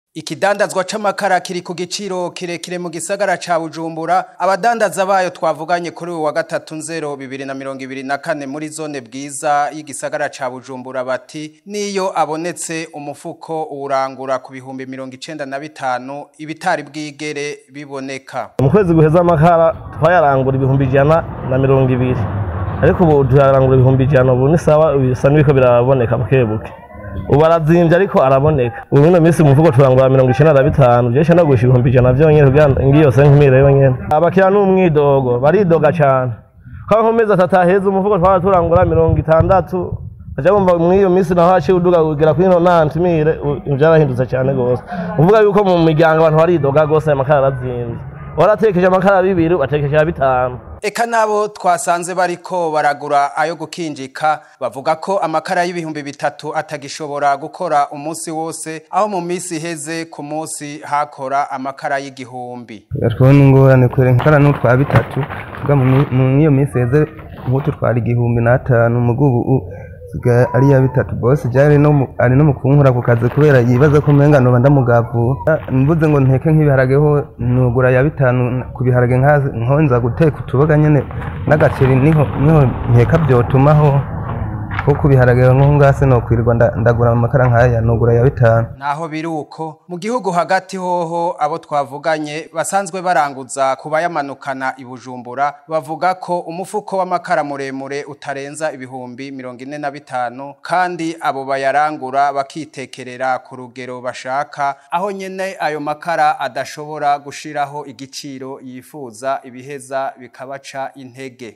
Ikidandazwa c'amakara kiri ku giciro kirekire mu gisagara ca Bujumbura abadandaza bayo twavuganye kuri uyu wa gatatu nzero bibiri na mirongo ibiri na kane muri zone bwiza y'igisagara ca Bujumbura bati niyo abonetse umufuko urangura ku bihumbi mirongo icenda na bitanu ibitari bwigere biboneka mu kwezi guheza amakara twayarangura ibihumbi ijana na mirongo ibiri ariko ubu tuyarangura ibihumbi ijana ubu ni sawa bisa n'ibiko biraboneka buke buke ubu arazimvye ariko araboneka ubu ino minsi mu mvugo turangura mirongo icenda na bitanu je shana gusha ibihumbi ijana vyonyene kugira ngiyo se nkimire yonyene abakira n'umwidogo baridoga cane kwa nkomezi atatu aheza umufuko twaba turangura mirongo itandatu aja bumva mw'iyo minsi naho haciye uduga kugera kuri ino nantimire vyarahindutse cane gose uvuga yuko mu miryango abantu baridoga gose amakara arazimvye waratekeje amakara bibiri watekeje bitanu Eka nabo twasanze bariko baragura ayo gukinjika bavuga ko amakara y'ibihumbi bitatu atagishobora gukora umunsi wose aho mu minsi iheze ku munsi hakora amakara y'igihumbi twabona ingorane kwere nkara n'utwa bitatu vuga mu iyo minsi iheze nk'utu twara igihumbi n'atanu mugo ubu sigaye ari ya bitatu bose jari no ari no mukunkura ku kazi kubera yibaza ko umenga noba ndamugavura mvuze ngo nteke nk'ibiharageho nugura ya bitanu ku biharage nkonza guteka utuboga nyene n'agaceri niho niho nkeka vyotumaho ko ku biharage nko ngase no kwirirwa ndagura amakara nkaya nugura ya bitanu naho biri uko mu gihugu hagati hoho abo twavuganye basanzwe baranguza kubayamanukana i Bujumbura bavuga ko umufuko w'amakara muremure utarenza ibihumbi mirongo ine na bitanu kandi abo bayarangura bakitekerera ku rugero bashaka aho nyene ayo makara adashobora gushiraho igiciro yifuza ibiheza bikabaca intege